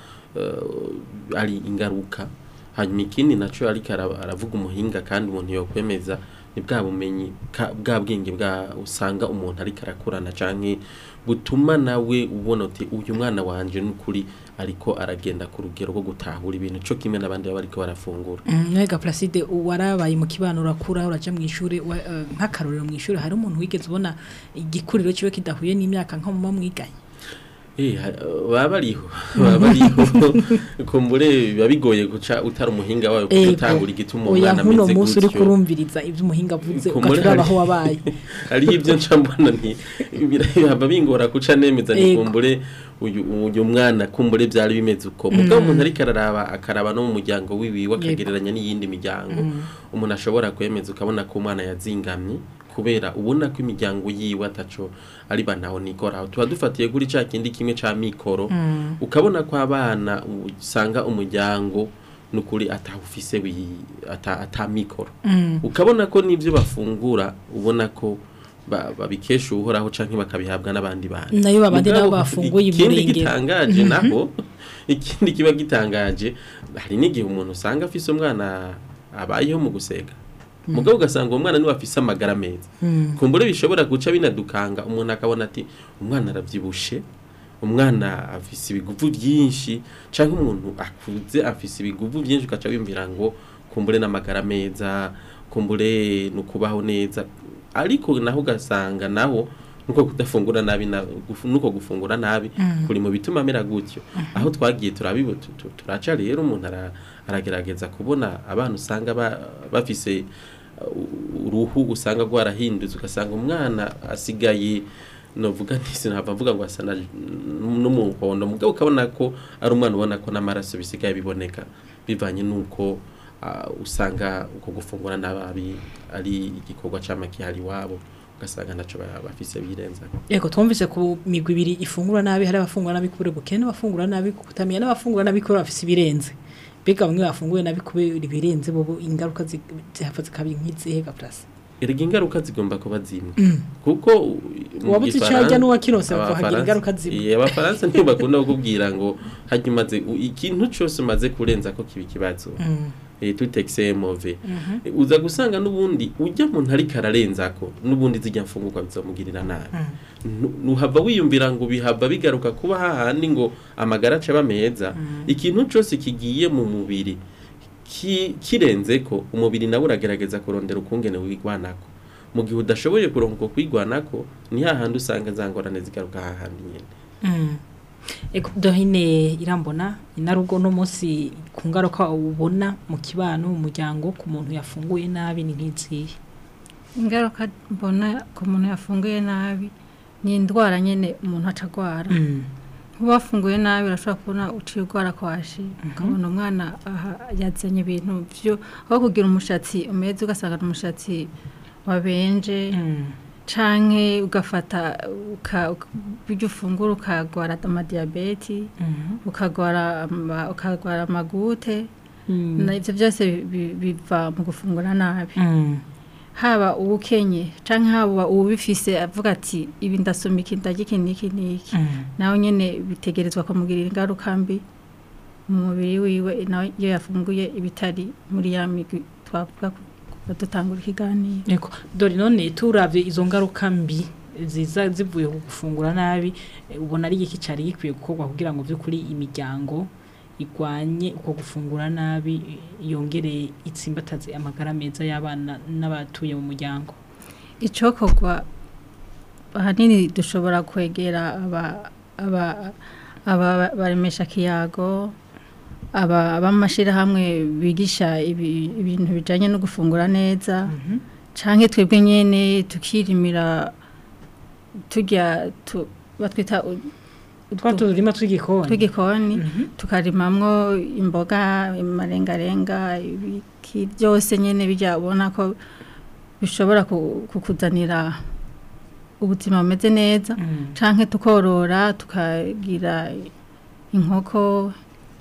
eh, ari ingaruka hanyuma ikindi naco ariko ara- aravuga umuhinga kandi umuntu yokwemeza ni bwa bumenyi ka- bwa bwenge bwa usanga umuntu ariko arakurana canke butuma nawe ubona uti uyu mwana wanje n'ukuri ariko aragenda ku rugero rwo gutahura ibintu co kimwe n'abandi baba bariko barafungura Mwega Placide warabaye mu kibano urakura uraja mu ishuri wa- eh, nk'akarorero mu ishuri hari umuntu wigeze ubona igikuriro kiwe kidahuye n'imyaka nko mu mwiganye Eh, ha- baba bariho baba bariho kumbure biba bigoye guca utari umuhinga wawe kuko utangura igituma oya umwana nkuno ameze munsi uri gutyo kurumviriza ibyo umuhinga avuze Kumuri ukaturaba hari- aho wabaye hariho ibyo nca mbona nti biraba bingora guca nemeza ni Ego. kumbure uyu uyu mwana kumbure byari bimeze uko mugabo umuntu ariko araraba akaraba no mu muryango wiwiwe akagereranya n'iyindi miryango umuntu ashobora kwemeza ukabona ko umwana yazingamye kubera ubona ko imiryango yiwe ataco ari banaho nikora tuba dufatiye kuri ca kindi kimwe ca mikoro ukabona ko abana usanga umuryango nukuri atawufise wi- ata, ata mikoro ukabona ko n'ibyo bafungura ubona ko ba- babikesha uhoraho canke bakabihabwa n'abandi bantu nayo babandi nabo Mugabo, bafunguye ikindi umurengero gitangaje naho ikindi kiba gitangaje hari n'igihe umuntu usanga afise umwana abayeho mu gusega mugabo ugasanga uwo mwana niwe afise amagara meza kumbure bishobora guca binadukanga umuntu akabona ati umwana aravyibushe umwana afise ibiguvu byinshi canke umuntu akuze afise ibiguvu byinshi ugaca wimvira ngo kumbure n'amagara meza kumbure nukubaho neza ariko naho ugasanga naho nuko kudafungura nabi na, gufu- nuko gufungura nabi kuri mu bituma amera gutyo aho twagiye turabibo tu- tu- turaca rero umuntu ara- aragerageza kubona abana usanga ba- bafise uh, uruhu usanga rwarahindutse ugasanga umwana asigaye novuga nti sinava mvuga ngo asa na- n'umuhondo mugabo ukabona ko ari umwana ubona ko n'amaraso bisigaye biboneka bivanye n'uko ah, usanga uko gufungura nabi ari igikorwa c'amakihari iwabo ugasanga naco ba- bafise birenza Ego twumvise ku migwi ibiri ifungura nabi hari abafungura nabi kubera ubukene n'abafungura nabi kutamenya n'abafungura nabi kubera bafise ibirenze mbega bamwe bafunguye nabi kubera ibirenze bobo ingaruka zi- zihava zikaba nk'izihe ga place erega ingaruka zigomba kuba zimwe kuko u- mu Uwabuze ico Gifaransa- yarya n'uwakirose bavuga hagira Abafaransa- ingaruka zimwe. Iya, abafaransa ntibakunda kukubwira ngo hajya umaze u- ikintu cyose umaze kurenza ko kiba ikibazo eh tout excès est mauvais Eh, uza gusanga nubundi ujya muntu ariko ararenzako nubundi zijya mfungurwa bizomugirira nabi Nu- nuhava wiyumvira ngo bihava bigaruka kuba hahandi ngo amagara aca meza ikintu cyose kigiye mu mubiri ki- kirenze ko umubiri nawe uragerageza kurondera ukungene wigwanako mu gihe udashoboye kuronka uko kwigwanako ni hahandi usanga za ngorane zigaruka hahandi nyene Ego dohine irambona inarugo no munsi ku ngaruka ubona mu kibano mu muryango ku muntu yafunguye nabi ni nk'izihe ingaruka mbona ku muntu yafunguye nabi ni indwara nyine umuntu acagwara kuba wafunguye nabi urashobora kubona uciye urwara kwashi ukabona umwana aha yazanye ibintu byo aho kugira umushatsi umeze ugasanga ni umushatsi wabenje canke ugafata uka- uka- ibyo ufungura ukagwara amadiyabeti ukagwara ama- ukagwara amagute na ibyo byose bi- bi- biva mu gufungura nabi haba uwukenye canke haba uwubifise avuga ati ibi ndasoma iki ndarya iki n'iki n'iki nawe nyene bitegerezwa kumugirira ingaruka mbi mu mubiri wiwe nawe iyo yafunguye ibitari muri ya migwi twavuga kuva dutangura ikiganiro Ego dore none turavye izo ngaruka mbi ziza zivuye ku gufungura nabi eh, ubona ari iki cari gikwiye gukorwa kugira ngo vy'ukuri imiryango igwanye uko gufungura nabi eh, yongere itsimbataze amagara meza y'abana n'abatuye mu muryango icokorwa ahanini dushobora kwegera aba aba aba baremesha kiyago aba b'amashirahamwe bigisha ibi- ibintu bijanye no gufungura neza canke twebwe nyene tukirimira turya tu- batwita u- twa turima tw'igikoni tw'igikoni tukarimamwo imboga amarengarenga ibiki byose nyene bijya ubona ko bishobora ku- kukuzanira ubuzima bumeze neza Mm. canke tukorora tukagira inkoko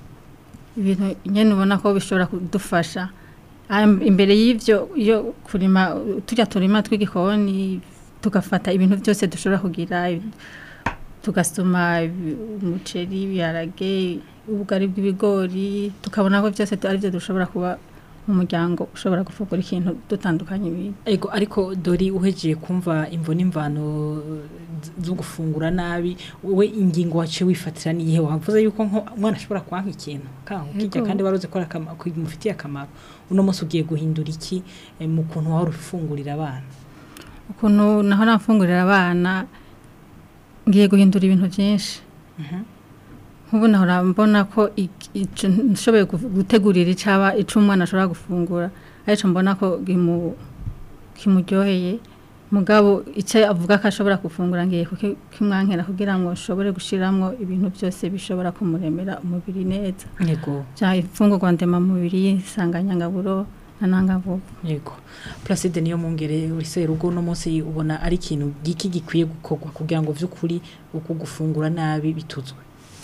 ibintu nyene ubona ko bishobora kudufasha Am- imbere y'ivyo iyo kurima turya turima tw'igikoni tugafata ibintu byose dushobora kugira tugasoma ibi- umuceri ibiharage ubugari bw'ibigori tukabona ko byose ari byo dushobora kuba mu muryango ushobora gufungura ikintu dutandukanye ibintu Ego ariko dori uhejeye kumva imvo n'imvano z- zo gufungura nabi we ingingo waciye wifatira niyihe wavuze yuko nko umwana ashobora kwanka ikintu kanka ukijya Ego. kandi waruzi ko ari akama- ko bimufitiye akamaro uno munsi ugiye guhindura iki eh, mu kuntu wahora ufungurira abana ukuntu naho nafungurira abana ngiye guhindura ibintu byinshi nk'ubu nahora mbona ko ik- ico nshoboye gu- gutegurira icaba ico umwana ashobora gufungura arico mbona ko kimu- kimuryoheye mugabo icyo avuga ko ashobora gufungura ngiye kuki- kimwankera kugira ngo nshobore gushiramwo ibintu byose bishobora kumuremera umubiri neza yego bya ifungurwa ndemamubiri isanganyangaburo na ntangavuba yego Placide niyo mungere uri rugo no munsi ubona ari ikintu giki gikwiye gukorwa kugira ngo vy'ukuri uko gufungura nabi bituzwe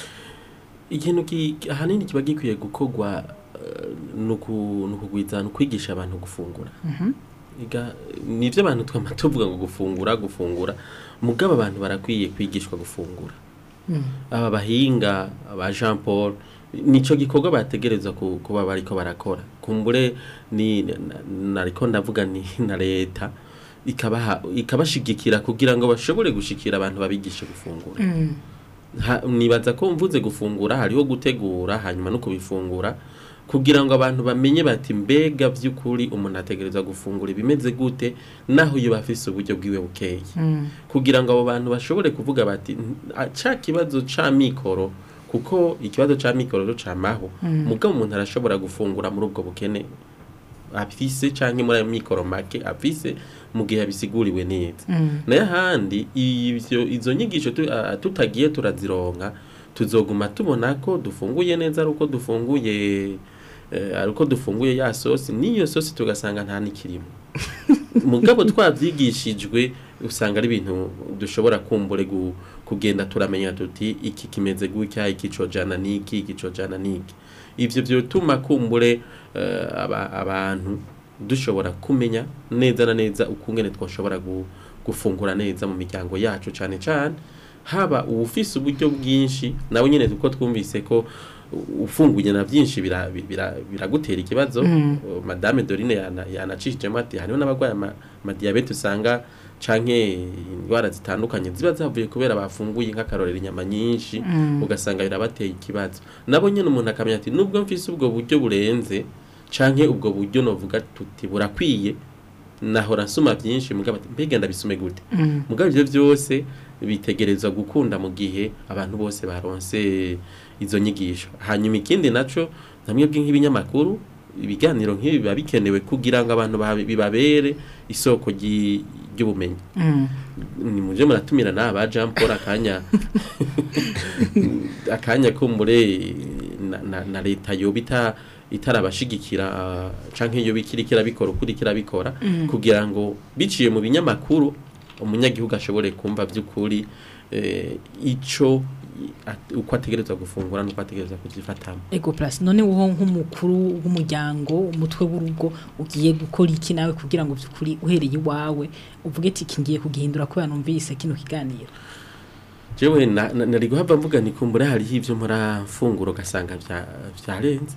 ikintu ki- ahanini kiba gikwiye gukorwa eh, ni uku- ni ukugwiza ni ukwigisha abantu gufungura Iga- nivyo abantu twama tuvuga ngo gufungura gufungura mugabo abantu barakwiye kwigishwa gufungura aba bahinga aba Jean Paul nico gikorwa bategerezwa ku- kuba bariko barakora kumbure ni na- nariko ndavuga ni na leta ikabaha ikabashigikira kugira ngo bashobore gushikira abantu babigishe gufungura Ha- nibaza ko mvuze gufungura hariho gutegura hanyuma no kubifungura kugira ngo abantu bamenye bati mbega by'ukuri umuntu ategereza gufungura ibimeze gute naho iyo bafise uburyo bwiwe bukeye kugira ngo abo bantu bashobore kuvuga bati "N- a- ca kibazo ca mikoro kuko ikibazo ca mikoro rero camaho mugabo umuntu arashobora gufungura muri ubwo bukene afise canke muri ayo mikoro make afise mu gihe abisiguriwe neza nayo ahandi ivyo izo nyigisho tu- a- tutagiye turazironka tuzoguma tubona ko dufunguye neza ari uko dufunguye eh, ari uko dufunguye ya sosi n'iyo sosi tugasanga nta nikirimo mugabo twavyigishijwe usanga ari ibintu dushobora kumbure gu- kugenda turamenya tuti iki kimeze gutya iki cojana niki iki cojana niki ivyo vyotuma kumbure eh, aba- abantu dushobora kumenya neza na neza ukungene twashobora gu- gufungura neza mu miryango yacu cyane cyane haba uwufise uburyo bwinshi nawe nyine uko twumvise ko ufunguye na byinshi bira- bira- biragutera ikibazo Uh, madame Dorine yana- yanacishijemo ati hariho n'abarwaye ama- amadiyabete usanga canke indwara zitandukanye ziba zavuye kubera bafunguye nk'akarorero inyama nyinshi ugasanga birabateye ikibazo nabo nyine umuntu akamenya ati nubwo mfise ubwo buryo burenze canke ubwo buryo novuga tuti burakwiye nahora nsoma byinshi mugabo ati mbega ndabisume gute mugabo ivyo byose bitegerezwa gukunda mu gihe abantu bose baronse izo nyigisho hanyuma ikindi naco namwe nk'ibinyamakuru ibiganiro nk'ibi biba bikenewe kugira ngo abantu babe- bibabere isoko ryi- ry'ubumenyi ni muje muratumira na ba Jean Paul akanya akanya kumbure na, na, na leta yobita itarabashigikira canke iyo bikirikira bikora ukurikira bikora kugira ngo biciye mu binyamakuru umunyagihugu ashobore kumva by'ukuri eh, ico at- uko ategerezwa gufungura nuko ategerezwa kuzifatamo ego plus none wowe nk'umukuru w'umuryango umutwe w'urugo ugiye gukora iki nawe kugira ngo byukuri uhereye iwawe uvuge ati iki ngiye kugihindura kubera numvise kino kiganiro jewe na- na- nari guhava mvuga ni kumbura hariho ivyo murafungura ugasanga vya- vyarenze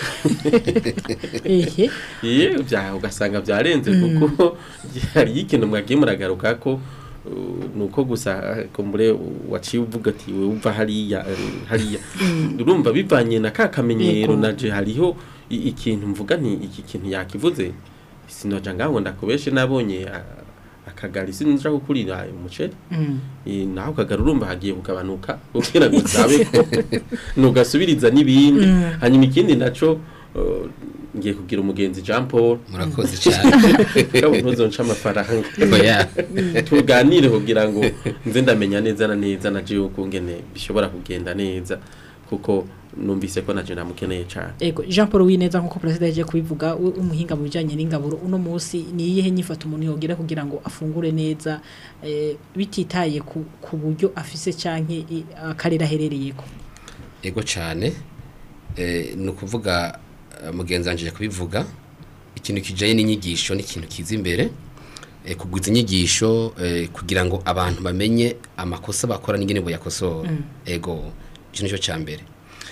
ehe iye vya ugasanga vyarenze kuko hariho ikintu mwagiye muragaruka ko uh, nuko gusa uh, kumbure waciye uvuga ati we uva hariya uh, hariya urumva bivanye na ka kamenyero Yego. naje hariho i- ikintu mvuga nti iki kintu yakivuze sinoja ngaho ndakubeshe nabonye uh, akagari sinja gukurira umuceri Eh, naho ukagara urumva hagiye kugabanuka kugira ngo zabe ko nugasubiriza n'ibindi hanyuma ikindi naco uh, ngiye kugira umugenzi Jean Paul murakoze cyane kabo ntuzonca amafaranga oya tuganire kugira ngo nze ndamenya neza na neza na jewe ukungene bishobora kugenda neza kuko numvise ko naje namukeneye cyane ego Jean Paul Wineza nkuko president yaje kubivuga we umuhinga mu bijanye n'ingaburo uno munsi ni iyihe nyifata umuntu yogira kugira ngo afungure neza eh, bititaye ku, ku buryo afise canke i- akarere aherereyeko ego cyane eh, ni ukuvuga eh, mugenzi wanje aje kubivuga ikintu kijanye n'inyigisho ni ikintu kiza imbere eh, kugwiza inyigisho eh, kugira ngo abantu bamenye amakosa bakora n'ingene boyakosora ego ico nico ca mbere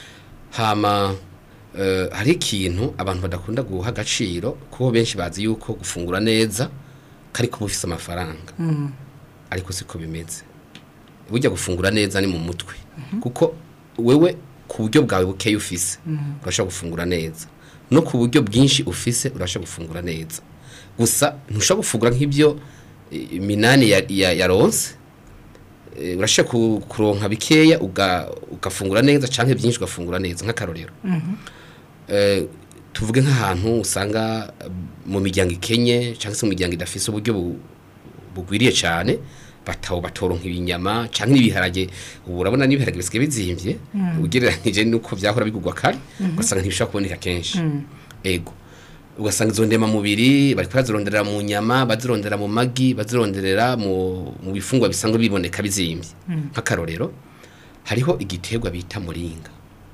hama eh, hari ikintu abantu badakunda guha agaciro kuko benshi bazi yuko gufungura neza kari kuba ufise amafaranga ariko siko bimeze burya gufungura neza ni mu mutwe kuko wewe ku buryo bwawe bukeya ufise urashobora gufungura neza no ku buryo bwinshi ufise urashobora gufungura neza gusa ntushobora gufungura nk'ibyo eh, minani ya- ya- yaronse Eh, urashobora ku- kuronka bikeya uga- ugafungura neza canke byinshi ugafungura neza nk'akarorero Eh, tuvuge nk'ahantu usanga eh, mu miryango ikenye cyangwa se mu miryango idafise uburyo bu- bugwiriye cyane batawo batoronka ibinyama cyangwa n'ibiharage ubu urabona n'ibiharage bisigaye bizimvye ugereranyije nuko vyahora bigurwa kare ugasanga ntibishobora kuboneka kenshi ego ugasanga izo ndemamubiri bariko bazironderera mu nyama bazirondera mu magi bazironderera mu, mu bifungwa bisanzwe biboneka bizimvye nk'akarorero hariho igiterwa bita muringa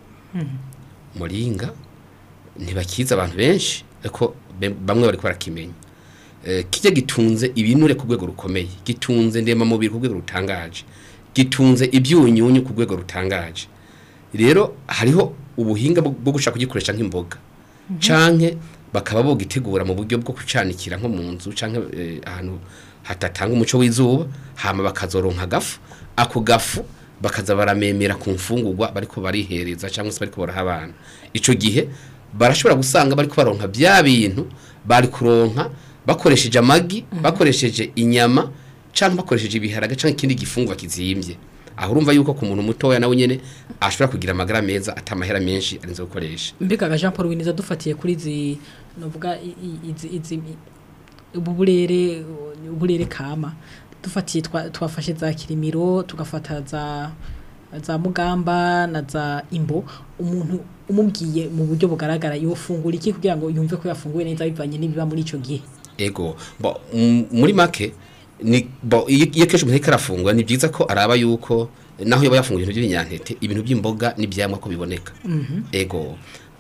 muringa ntibakiza abantu benshi ariko be- bamwe bariko barakimenya Eh, kijya gitunze ibinure ku rwego rukomeye gitunze ndemamubiri ku rwego rutangaje gitunze ibyunyunyu ku rwego rutangaje rero hariho ubuhinga bwo bwo gushaka kugikoresha nk'imboga canke bakaba bogitegura mu buryo bwo kucanikira nko mu nzu canke eh, ahantu hatatanga umuco w'izuba hama bakazoronka agafu ako gafu bakaza baramemera ku mfungurwa bariko barihereza cyangwa se bariko baraha abana ico gihe barashobora gusanga bariko baronka bya bintu bari kuronka bakoresheje amagi bakoresheje inyama cyangwa bakoresheje ibiharage cyangwa ikindi gifungwa kizimbye aho urumva yuko ku muntu mutoya nawe nyene ashobora kugira amagara meza atamahera menshi arinze gukoresha mbega Jean Paul Wineza dufatiye kuri izi novuga i- i- izi izi ubu burere uburere kama dufatiye twa- twafashe za kirimiro tugafata za za mugamba na za imbo umuntu umubwiye mu buryo bugaragara yofungura iki kugira ngo yumve ko yafunguye neza bivanye n'ibiba muri ico gihe ego bo m- muri make ni bo iyo iyo kenshi umuntu ariko arafungura ni byiza ko araba yuko naho yaba yafunguye ibintu by'ibinyampeke ibintu by'imboga n'ibyamwa ko biboneka ego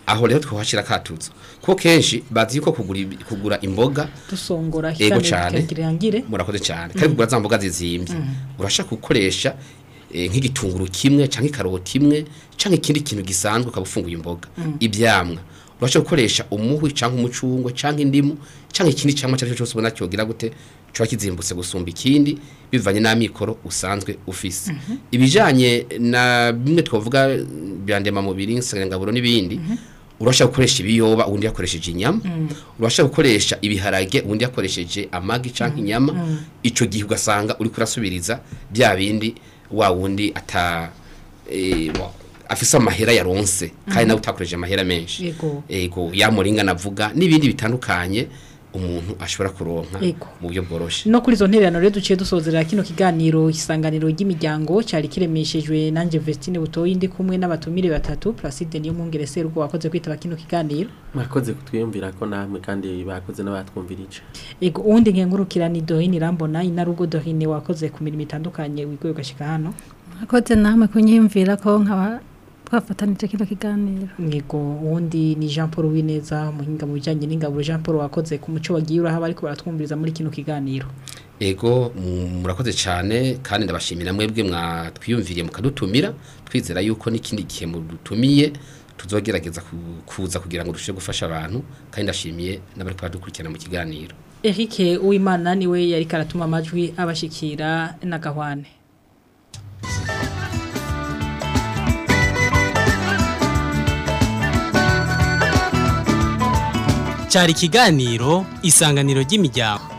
aho rero twahashira katuzo kuko kenshi bazi yuko kugura ibi- kugura imboga dusongora Ego cane. kirangire murakoze cyane kandi kugura za mboga zizimbye urashaka gukoresha eh, nk'igitunguru kimwe cyangwa ikaroti imwe cyangwa ikindi kintu gisanzwe ukaba ufunguye imboga ibyamwa urashaka gukoresha umuhwi cyangwa umucungwe cyangwa indimu cyangwa ikindi cyangwa icyo ari cyo cyose ubona cyogira gute kiba kizimbutse gusumba ikindi bivanye n'amikoro usanzwe ufise ibijyanye na bimwe twavuga bya ndemamubiri insanganyangaburo n'ibindi urashaka gukoresha ibiyoba ubundi yakoresheje inyama urashaka gukoresha ibiharage ubundi yakoresheje amagi cyangwa inyama icyo gihe ugasanga uri kurasubiriza bya bindi wa wundi ata eh, wa- afise amahera yaronse kandi nawe utakoresheje amahera menshi Yego. ego yamuringa navuga n'ibindi bitandukanye umuntu ashobora kuronka Yego. mu buryo bworoshye no kuri izo ntererano rero duciye dusozera kino kiganiro isanganiro ry'imiryango cyari kiremeshejwe nanjye Vestine Butoyi ndi kumwe n'abatumire batatu Placide niyo mwungere serugo wakoze kwitaba kino kiganiro mwakoze kutwiyumvira ko namwe kandi bakoze n'abatwumvirije ego uwundi nkengurukira ni Dorine Irambona inarugo Dorine wakoze ku mirimo itandukanye wigoye ugashika hano mwakoze namwe kunyiyumvira ko nkaba twafatanije kino kiganiro Yego uwundi ni Jean Paul Wineza muhinga mu bijyanye n'ingabo Jean Paul wakoze ku muco wagiye urahaba ariko baratwumviriza muri kino kiganiro ego mu- murakoze cyane kandi ndabashimira mwebwe mwatwiyumviriye mukadutumira twizera yuko n'ikindi gihe mudutumiye tuzogerageza ku- kuza kugira ngo turusheho gufasha abantu kandi ndashimiye n'abari kubadukurikirana mu kiganiro Eric Uwimana niwe yari karatuma amajwi abashikira na Gahwane cyari ikiganiro isanganiro ry'imiryango